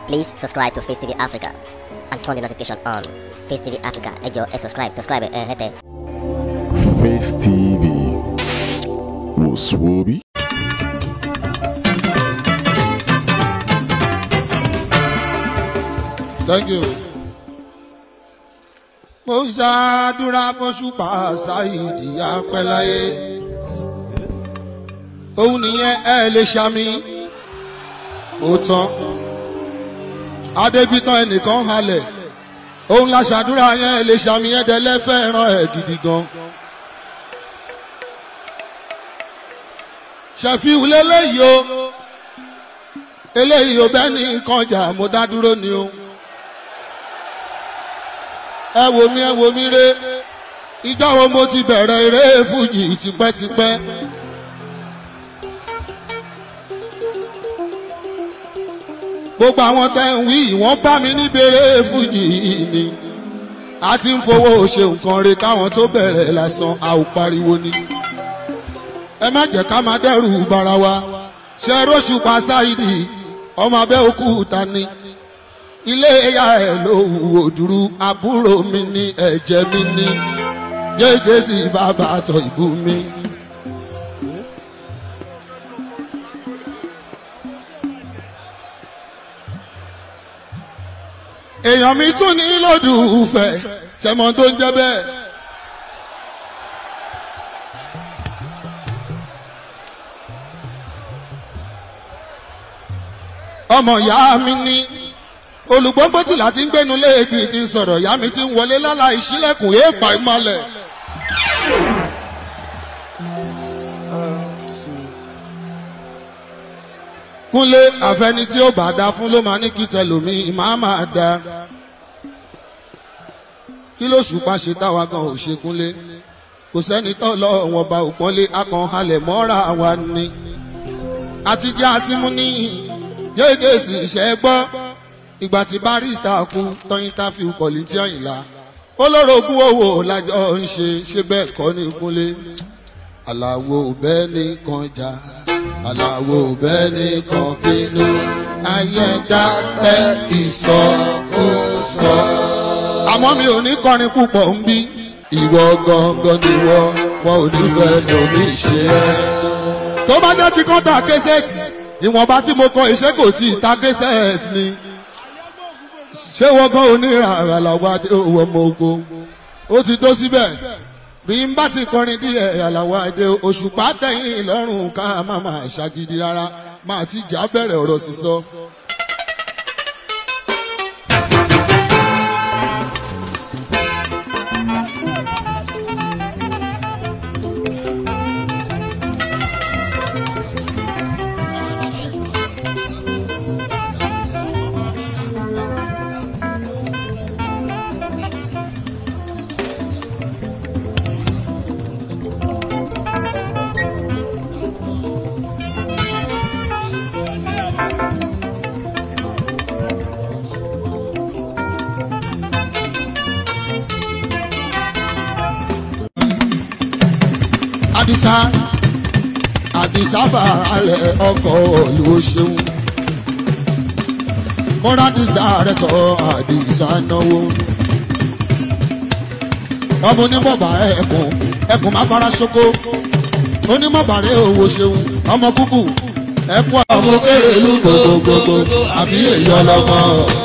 Please subscribe to Face TV Africa and turn the notification on. Face TV Africa, ẹ jọ̀ọ́ ẹ subscribe, subscribe ẹ hẹ́tẹ̀. Face TV wò sùwòbí. Thank you. Mo ń ṣàdúrà fọ́ṣùpá ṣáìdì apẹ́láyé. Òun nìyẹn ẹ lè ṣàmì. Ó tán. Adébítán ẹnìkan halẹ̀. Òun la ṣàdúrà yẹn ẹ lè ṣàmì ẹ̀dẹ̀lẹ́ fẹ́ràn ẹ̀ gidi gan. Ṣẹ̀fíù lélẹ́yìí o. Eléyìí o bẹ́ẹ̀ ní kọjá mo dá dúró ni o ẹ wò mí ẹ wò mí ré ìjọ wo mo ti bẹ̀rẹ̀ eré fújì tipẹ́tipẹ́. gbogbo àwọn tẹ́ ń wí wọ́n bá mi níbèrè fújì ni a ti ń fowó ṣe nǹkan re káwọn tó bẹ̀rẹ̀ lásán a ò pariwo ni. ẹ má jẹ́ ká máa dẹ́rù bara wa ṣe róṣù pa ṣáìdì ọmọ Abẹ́òkúta ni ilé ẹ̀yà ẹ̀ ló wò dúró àbúrò mi ní ẹ̀jẹ̀ mi ní jẹ́jẹ́ sí bàbá àtọ̀ ìbú mi. èèyàn mi tún ní lòdùfẹ́ sẹ́mọ̀ tó ń jẹ́ bẹ́ẹ̀. ọmọ ìyá mi ní olùgbọ́ngbọ́n tí láti ń gbénu léèdì ti ń sọ̀rọ̀ ìyá mi ti ń wọlé lálá ìṣílẹ̀kùn èèpà ìmọ̀lẹ̀. kúnlé àfẹni tí ó bá dá fún ló máa ní kí tẹlòmí máa máa dá kí ló ṣùpá ṣe táwa gan ò ṣe kúnlé kò sẹ́ni tó lọ wọn bá òpọ́nlé akàn halẹ̀ mọ́ra wa ni àtijọ́ àti mú ní yéèdè sì ṣẹ́ gbọ́ ìgbà tí barista kún tọ́yìn táfíù kọ̀lí tí ọ̀yìnlá olórogún owó lájọ ń ṣe ṣe bẹ́ẹ̀ kọ́ ní kúnlé aláwo bẹ́ẹ̀ ní kan jà aláwo bẹ́ẹ̀ ní kan bínú ayẹ́dá tẹ́ ìsọkúsọ. àmọ́ mi ò ní kọrin púpọ̀ ń bí ìwọ gangan ni wọ́n wọn ò ní fẹ́ lómi ṣe é. tó bá jẹ́ ti kọ́ta késẹ́ẹ̀tì ìwọ̀nba tí mo kọ iṣẹ́ kò tí ì ta késẹ́ẹ̀tì ni ṣé wọ́n gan onírà àlàwọ̀ adé owó ọmọ ogun ó ti tó síbẹ̀ bí n bá ti kọrin díẹ̀ àlàwọ̀ adé òṣùpá tẹ̀yìn lọ́rùn ká má má ṣàgídí rárá máa ti jà bẹ̀rẹ̀ ọ̀rọ̀ sísọ. àdìsá àdìsá bá alẹ̀ ọkọ̀ ló ṣeun mọ́rádìsá rẹ̀ tọ́ àdìsá náwó ọmọ onímọ̀bà ẹ̀kùn ẹ̀kùn má fara ṣoko onímọ̀bà rẹ̀ owó ṣeun ọmọ kúkú ẹ̀kún ọmọ kéré ìlú gbogbogbò àbí èyí ọlọ́mọ.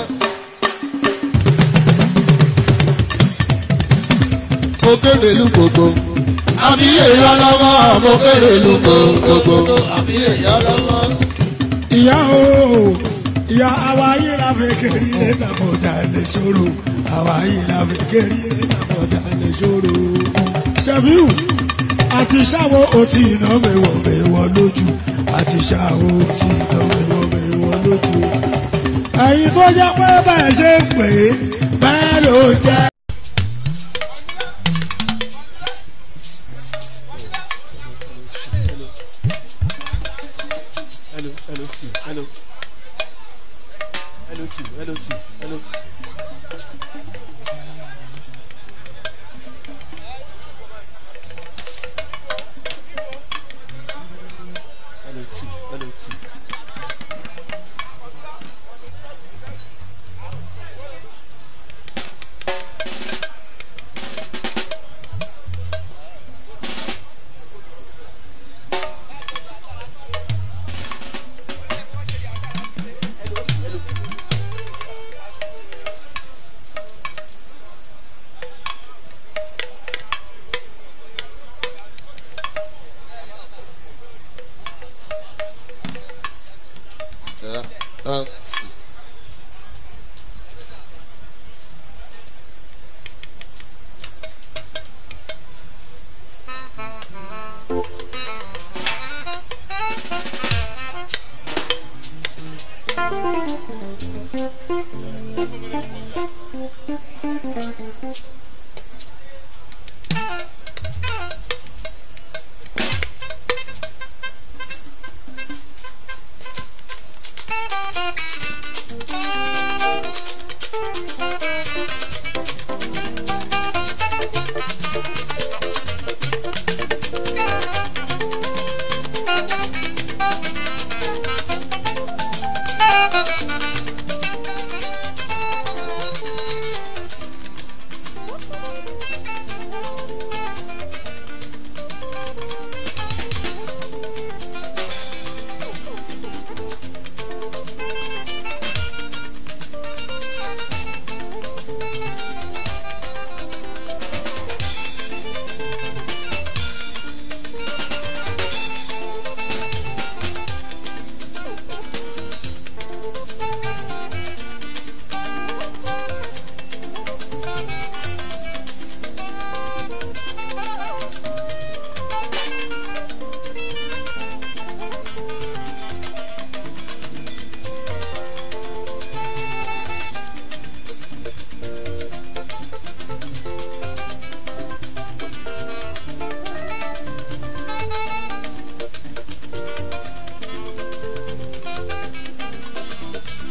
mo kéré ìlú gbogbo àbí èyí ọlọ́mọ mo kéré ìlú gbogbogbò àbí èyí ọlọ́mọ. ìyá o ìyá àwa yìí la fẹ́ kẹ́rì lẹ́tà bọ̀dà lè ṣòro àwa yìí la fẹ́ kẹ́rì lẹ́tà bọ̀dà lè ṣòro. ṣẹ́fíù àti ṣàwọ̀ òtí iná mẹ́wọ̀ mẹ́wọ̀ lójú àti ṣàwọ̀ òtí iná mẹ́wọ̀ mẹ́wọ̀ lójú. ẹ̀yin tó jẹ́ pé bẹ́ẹ̀ ṣe ń pè é bẹ́ẹ̀ ló jẹ́. hello hello t hello hello t hello t hello. hello t hello t.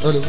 Hello.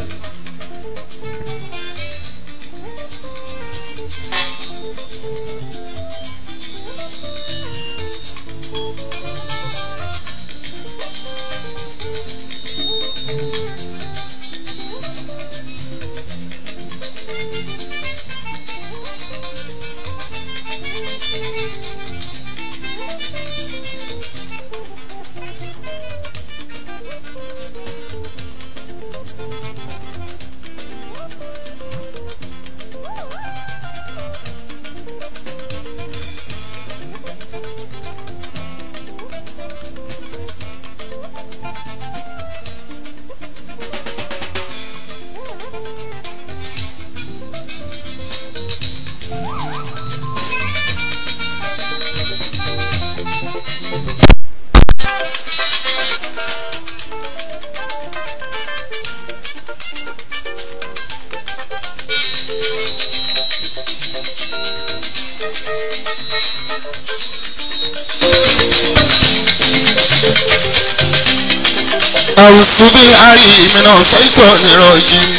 أعوذ بالله من الشيطان الرجيم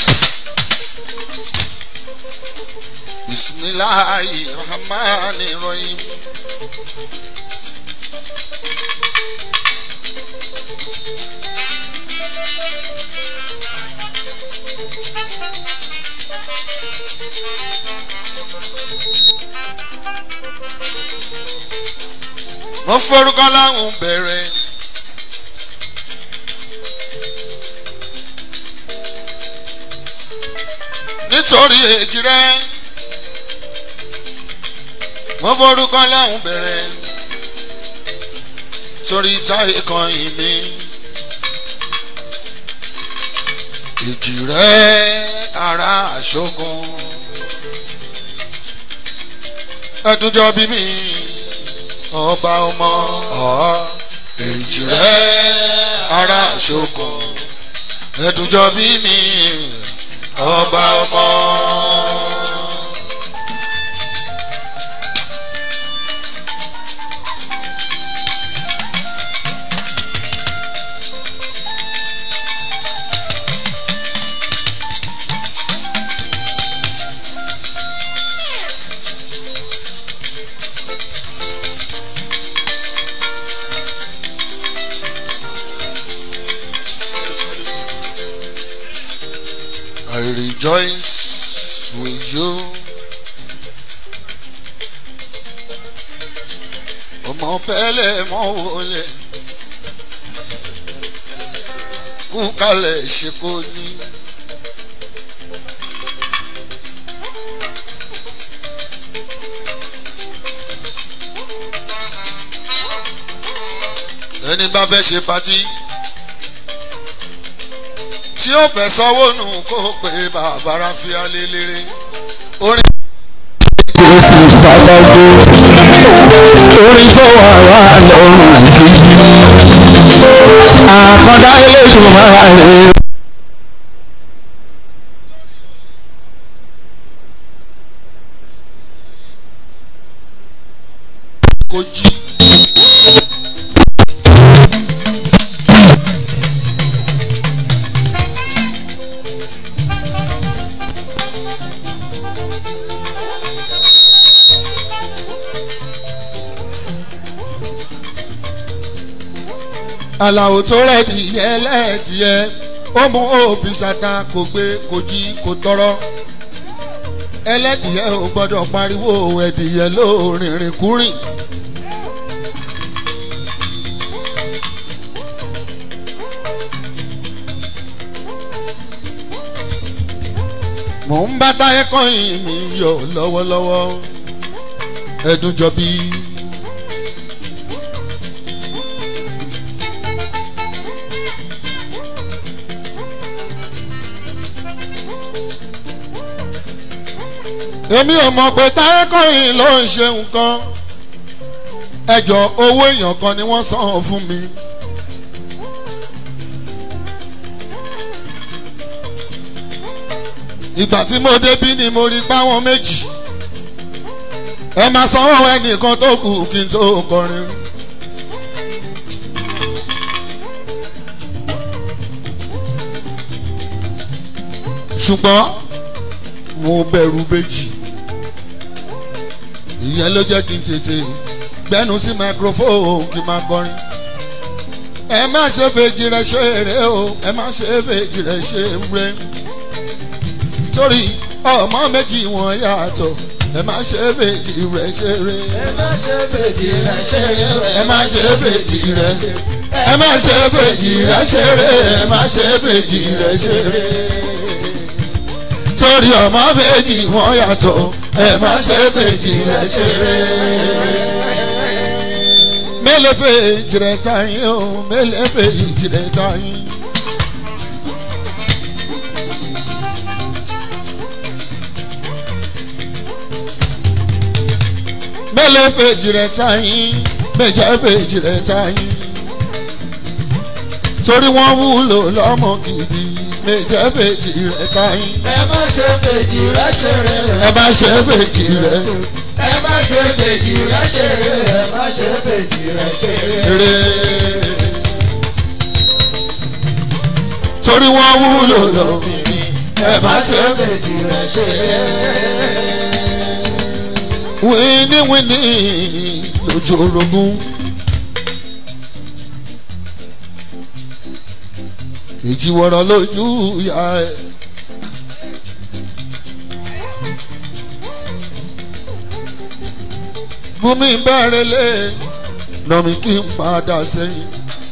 بسم الله الرحمن الرحيم mo forúkọ láwùn bẹ̀rẹ̀. nítorí èjì rẹ mo forúkọ láwùn bẹ̀rẹ̀ torí táyé kan ìmí èjì rẹ ara àṣogun ẹdúnjọ bí mi ọba ọmọ ọ èjì rẹ ara àṣogun ẹdúnjọ bí mi ọba ọmọ. I rejoice with you. Ọmọ pẹ́lẹ́ mọ́ wọlé. Kú kalẹ̀ ṣe kó ní. Ẹni bá fẹ́ ṣe patí tí ó fẹ́ sanwó nù kó pé bàbá ráfíà lélẹ́rẹ́ orin. Jésù Bàbágbé orin tó wà wá lọ́rùn kejì àkọ́dá eléṣù máa rè é. kò jí. àlàó tó rẹ̀ dìyẹ lẹ́ẹ̀dìyẹ ó mú òfin ṣàtà kò gbé kò jí kò tọrọ ẹlẹ́dìyẹ ò gbọ́dọ̀ pariwo ẹ̀dìyẹ lóòrìnrìn kúrìn. mò ń bá táyé kọ́yìn mi yọ lọ́wọ́lọ́wọ́ ẹ̀dùn jọ bí. èmi ò mọ̀ pé táyé kọ́yìn ló ń ṣe nǹkan ẹjọ́ owó èèyàn kan ni wọ́n san fún mi. ìgbà tí mo débí ni mo rí páwọn méjì ẹ máa sanwó ẹnìkan tó kù kí n tó kọrin. ṣùgbọ́n mo bẹ̀rù bèjì ìyẹn ló jẹ́ kí n tètè gbẹ́nu sí microphone kí n máa kọrin ẹ má ṣe fèjì rẹ ṣe eré o ẹ má ṣe fèjì rẹ ṣe eré torí ọmọ méjì wọn yàtọ̀ ẹ má ṣe fèjì rẹ ṣe eré ẹ má ṣe fèjì rẹ ṣeré o. ẹ má ṣe fèjì rẹ ẹ má ṣe fèjì rẹ ṣe eré ẹ má ṣe fèjì rẹ ṣe eré torí ọmọ méjì wọn yàtọ̀ ẹ má ṣe fèjì rẹ ṣe eré mélòó fèjì rẹ táyín o mélòó fèjì rẹ táyín. mélòó fèjì rẹ táyín méjì fèjì rẹ táyín. torí wọ́n wúlò lọ́mọ gidi méjì fèjì rẹ táyín. ẹ má ṣe fèjì rẹ ṣeré o. ẹ má ṣe fèjì rẹ ẹ má ṣe fèjì rẹ ṣeré ẹ má ṣe fèjì rẹ ṣeré. rere. torí wọ́n wúlò lọ́mọ ẹ má ṣe fèjì rẹ ṣeré. wíníwíní lójú orogún. ìjìwọ̀rọ̀ lójú ìyá ẹ̀. bùnmi bẹ̀rẹ̀ lé nọ̀mí kí n padà sẹ́yìn.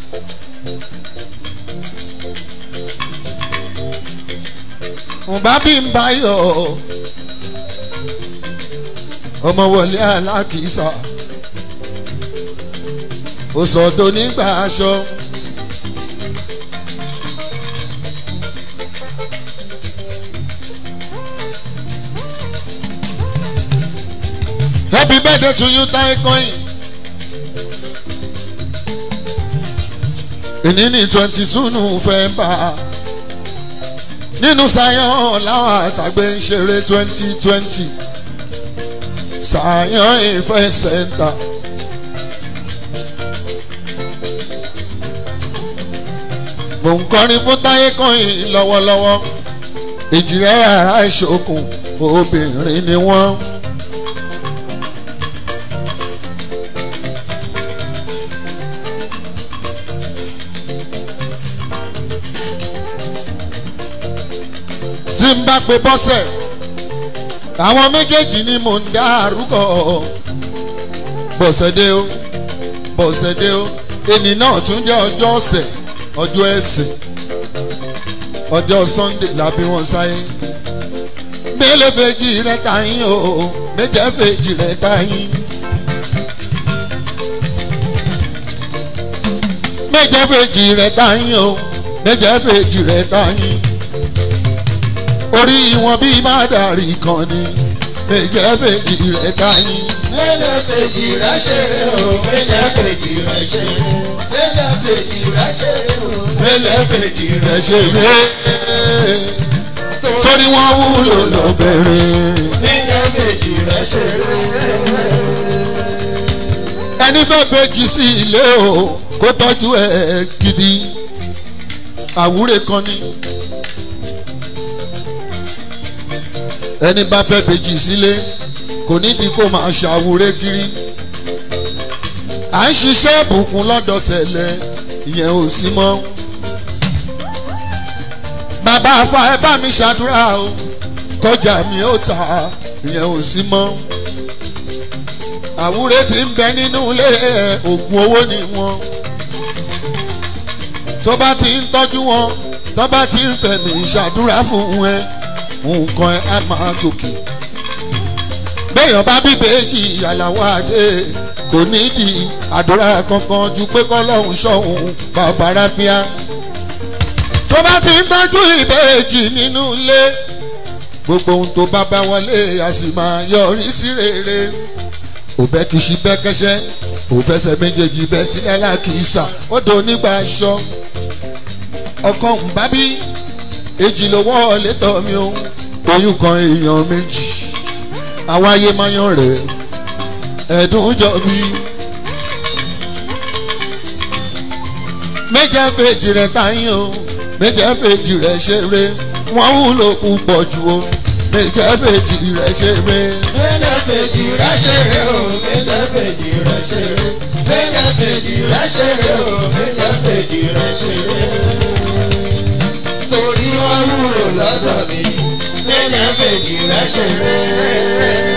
ǹbá bí n bá yọ̀ ọ́ ọmọ wọlé alákìísà ó sọdọ nígbà aṣọ. happy birthday to you tai coin. ìní ní twenty two november nínú sayan láwọn àtàgbé ń ṣeré twenty twenty sàyàn ìfẹ́ sẹ́ńtà. mò ń kọrin fún táyé kọ́yìn lọ́wọ́lọ́wọ́ ìjìrẹ́ ara ìṣòkùn obìnrin ni wọ́n. tí n bá pe bọ́sẹ̀ àwọn méjèèjì ni mò ń dá arúgbó bọ̀sẹ̀dé o bọ̀sẹ̀dé o ènì náà tún jẹ́ ọjọ́ ọ̀sẹ̀ ọjọ́ ẹ̀sìn ọjọ́ sunday làbí wọn sáyé mélòó fèjì rẹ tàyín o méjì fèjì rẹ tàyín méjì fèjì rẹ tàyín o méjì fèjì rẹ tàyín orí wọn bí má dàrí kan ni méjì fèjì rẹ tàyín. Mẹ́lẹ̀ fèjì rẹ ṣeré o. Mẹ́lẹ̀ fèjì rẹ ṣeré. Mẹ́lẹ̀ fèjì rẹ ṣeré o. mélòó fèjì rẹ ṣe ré torí wọn wúlò lóbìnrin. Mẹ́lẹ̀ fèjì rẹ ṣeré. ẹni fẹ́ bèjì sí ilé o kó tọ́jú ẹ̀ gidi àwúrè kan ni. ẹni bá fẹ́ bèjì sílé kò nídìí kó máa ṣàwúrè kiri. à ń ṣiṣẹ́ ìbùkún lọ́dọ̀ sẹ̀lẹ̀ ìyẹn ò sí mọ́. bàbá afa ẹ bá mi ṣàdúrà o kọjá mi ó ta ìyẹn ò sí mọ́ àwúrẹ ti ń bẹ nínú ilé oògùn owó ni wọn tó bá ti ń tọ́jú wọn tó bá ti ń fẹ̀mí ṣàdúrà fún ẹ nǹkan ẹ á máa gòkè béèyàn bá bí bèjì àlàwọ̀ adé kò nídìí àdúrà kankan ju pé kọ́lọ́hún ṣọ́hún bàbá ráfíà tó bá ti ń tọ́jú ìbejì nínú ilé gbogbo ohun tó bá bá wọlé a sì máa yọrí sí rere òbẹ́ kìsì bẹ́ kẹ́sẹ́ òfẹsẹ̀ méjèèjì bẹ́ sílẹ̀ lákìísà ó do nígbà aṣọ ọkàn ń bá bí èjì ló wọlé tọ̀ mí o oyún kan èèyàn méjì àwọn ayé máa yan rẹ̀ ẹ̀dùn jọ bí. méjì fèjì rẹ̀ táyín o méjì fèjì rẹ̀ ṣeré wọ́n wúlò púpọ̀ jù o méjì fèjì rẹ̀ ṣe mí. Méjì fèjì rẹ̀ ṣeré o, méjì fèjì rẹ̀ ṣeré. Méjì fèjì rẹ̀ ṣeré o, méjì fèjì rẹ̀ ṣeré. Torí wọ́n wúlò lọ́dọ̀ mi, méjì fèjì rẹ̀ ṣeré.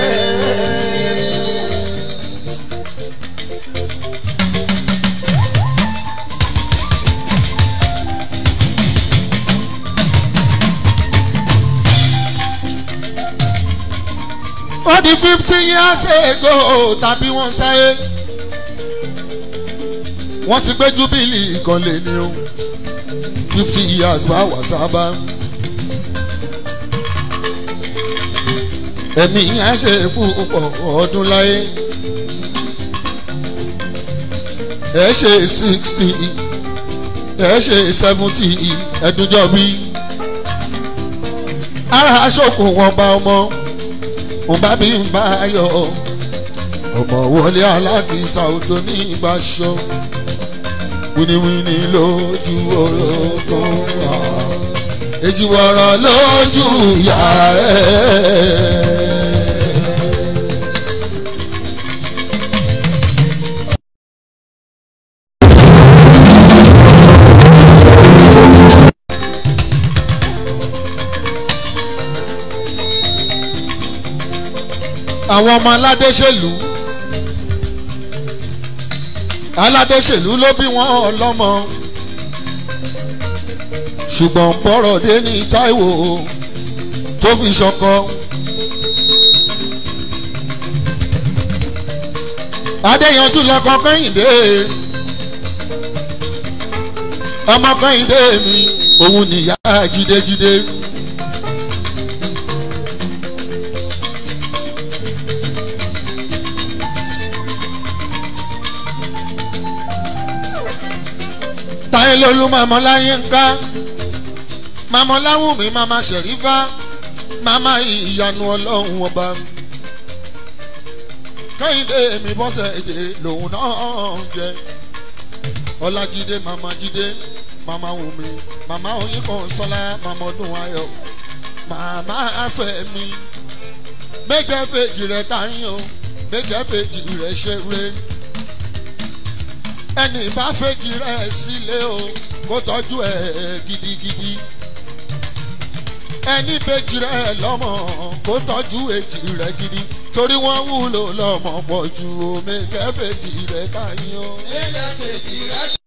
wọ́n di fifty years ago tàbí wọ́n sáyé wọ́n ti gbé júbìlì kan lé ní o fifty years bá wà sábà ẹ̀mí yẹn ṣe púpọ̀ ọdún láyé ẹ̀ ṣe sixty ẹ̀ ṣe seventy ẹ̀dúnjọ́ bí ara aṣọ́kùn wọn bá ọmọ mo bá mi bá yọ ọmọ wọlé alákìísà odò ní ìbáṣọ wíníwíní lójú orogún wa èjì wọ̀rọ̀ lójú ìyá ẹ̀. àwọn ọmọ aládéṣèlú aládéṣèlú ló bí wọn ọlọ́mọ ṣùgbọ́n bọ́rọ̀ dé ní Táíwò tó fi ṣọkọ. adéyanjú lọkọ kẹ́hìndé ọmọ kẹ́hìndé mi òun nìyá jídéjídé. táyé lolú màmá láyé ń ká màmá láwùmí màmá ṣẹ̀rífà màmá ìyanu ọlọ́run ọba kẹ́hìndé mi bọ́sẹ̀ èdè lòun náà ń jẹ ọlájídé màmá jídé màmá wùmí màmá oyin kan sọlá màmá ọdún ayọ̀ màmá fẹ́mi méje fèjì rẹ̀ táyé o méje fèjì rẹ̀ ṣeré ẹni bá fèjì rẹ̀ sílé o kó tọ́jú ẹ̀ gidigidi ẹni bèjì rẹ̀ lọ́mọ kó tọ́jú èjì rẹ̀ gidi torí wọ́n wúlò lọ́mọ pọ̀ ju omi kẹfẹ́jì rẹ̀ káyín o. Méjì fèjì rẹ̀ ṣeré.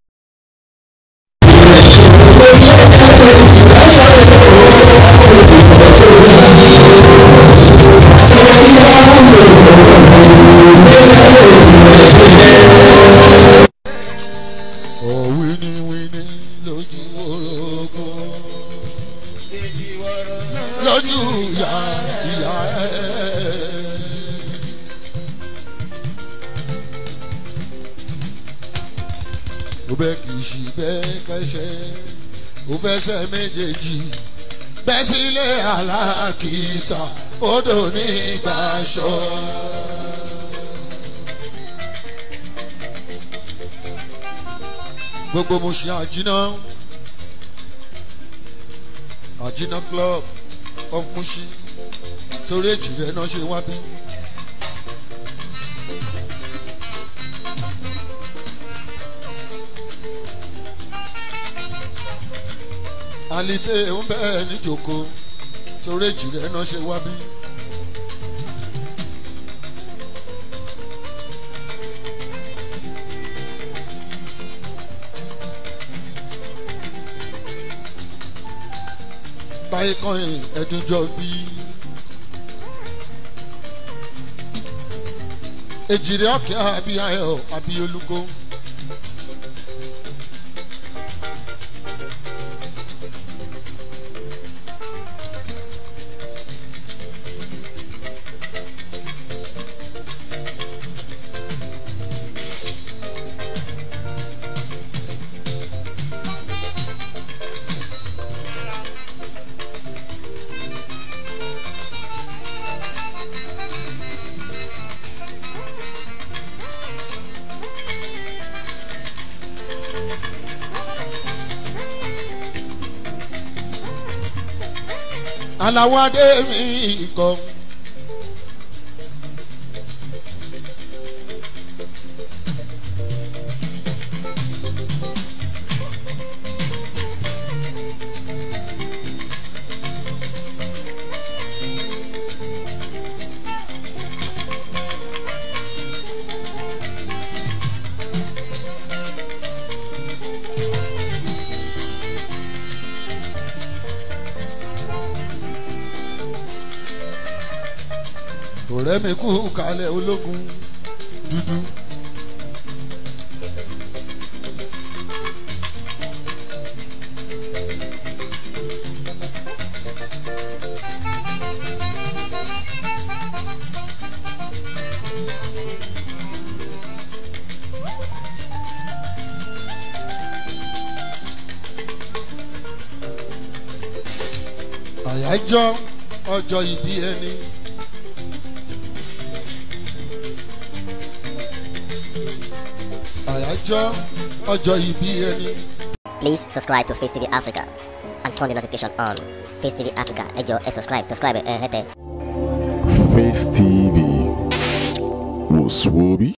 ọ̀ wíníwíní lójú orogún Èjì wọ̀rọ̀ lójú ìyá ìyá ẹ̀. ó bẹ́ kì í ṣì bẹ́ẹ̀ kẹ́sẹ́ ó fẹsẹ̀ méjèèjì bẹ́ sílé alákìísà odò ní ìgbàṣọ. gbogbo mo ṣe àjínà àjínà club of Mushin torí èjì rẹ náà ṣe wá bí. àlìdé ń bẹ́ẹ̀ níjòkó torí èjì rẹ náà ṣe wá bí. báyìí kan ẹ̀dùnjọ bí. èjìrì ọ̀kẹ́ àbí ayọ̀ àbí olùkọ́. aláwọ̀ adé mi kọ́. ọ̀rẹ́ mi kú kalẹ̀ ológun dúdú. àyájọ́ ọjọ́ ìbí ẹni. àyájọ́ ọjọ́ ìbí ẹni. Please subscribe to Face TV Africa and turn the notification on. Face TV Africa, ẹ jọ̀ọ́ ẹ subscribe, subscribe ẹ hẹ́tẹ̀. Face TV. Was Swoby?